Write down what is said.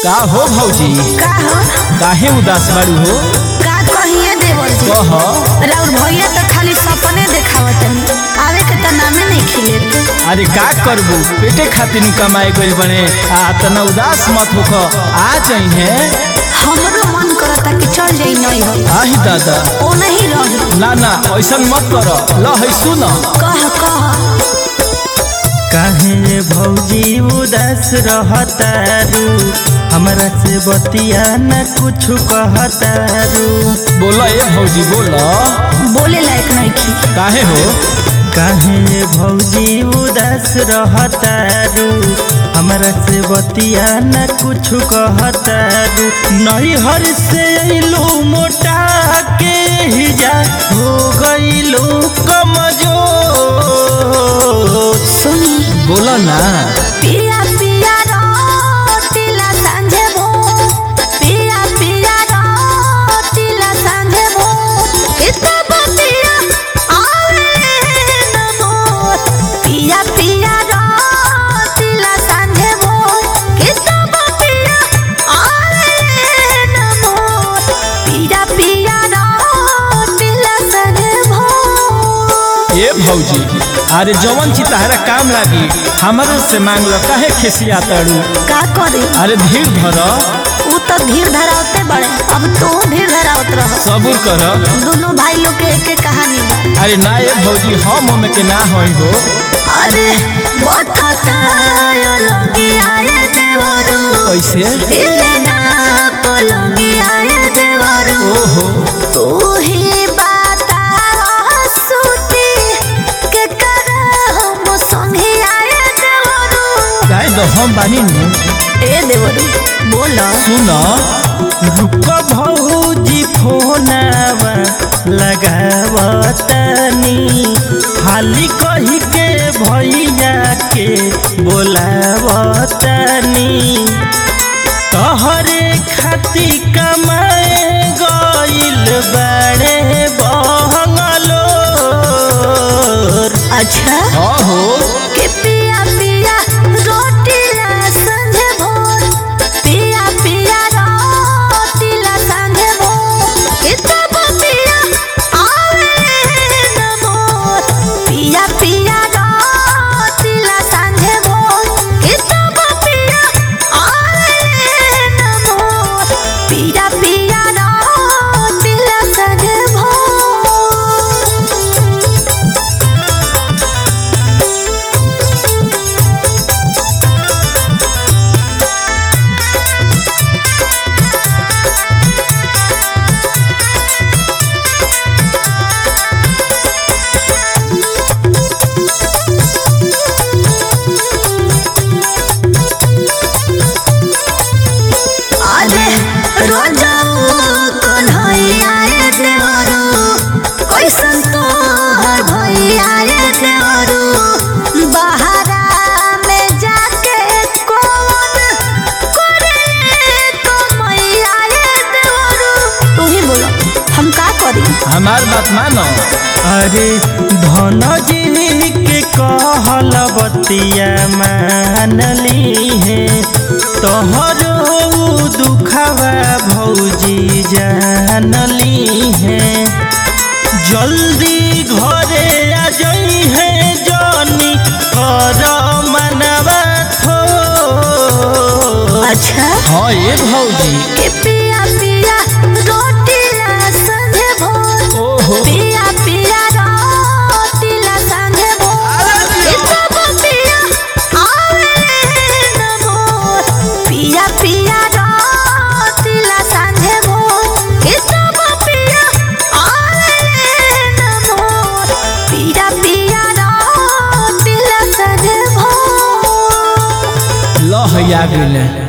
का हो भौजी का हो काहे उदास बारू हो का कहिए देवर जी कह राउर भैया तो खाली सपने देखावत आवे के त नामे नहीं खिले अरे का करबू पेटे खातिर कमाए गइल बने आ तना उदास मत होख आ जइहे हमरो मन करता कि चल जाई नहीं हो आही दादा ओ नहीं रही ना ना ऐसन मत कर ल है सुन कह कह काहे भौजी उदास रहतारू हमरा से बतिया न कुछ कहतारू बोल ए भौजी बोल बोले लायक नहीं खी काहे हो काहे भौजी उदास रहतारू हमरा से बतिया न कुछ कहतारू नैहर से अइलू मोटा के ही जा हो गइलू कमजोर सुनी बोल ना पिया पिया रोटिला सांझे भो पिया पिया रोटिला सांझे भो कितना बतिया आवे न मोर पिया पिया रोटिला सांझे भो कितना बतिया आवे न मोर पिया पिया रोटिला सांझे भो ए भौजी अरे जवन ची तहरा काम लागी हमरे से मांग लो काहे खिसिया तड़ू का करे अरे धीर धर उ तो धीर धरावते बड़े अब तू धीर धरावत रह सबूर कर दोनों भाई लोग के एक एक कहानी बा अरे ना ए भौजी हम में के ना होई हो अरे बताता लगी आए देवरू कैसे इले ना पलंगी आए देवरू ओहो तू ही बता सुती के कर हम संगी आए देवरू जाए दो हम बानी नु ए देवरू बोल सुन रुक भौजी फोनवा लगावतनी हाली कही के भैया के बोलावतनी तहरे खाती कमाए गइल बड़े बंगलोर अच्छा हाँ हो के पिया पिया रोटी ला संझे भोर पिया पिया रोटी ला संझे भोर कितना पिया आवे न मोर पिया पिया रोटी ला संझे भोर कितना पिया आवे न मोर पिया पिया रोटी ला संझे भोर अरे रोजाऊ कन्हैया रे देवरू कैसन तोहर भैया रे देवरू बहारा में जाके कौन करे तो मैया रे देवरू तू ही बोलो हम का करी हमार बात मानो अरे धन जी के कहल बतिया मानली है तोहरो दुखवा भौजी जानली है जल्दी घरे आ जई है जनी कर मनवा थो अच्छा हाँ ए भौजी के पिया पिया रोटी ला संझे भोर ओहो पिया पिया रोटी ला संझे भोर कितना पिया आवे न मोर पिया पिया रोटी ला संझे भोर कितना पिया आवे न मोर पिया पिया रोटी ला संझे भोर ल हैया गेले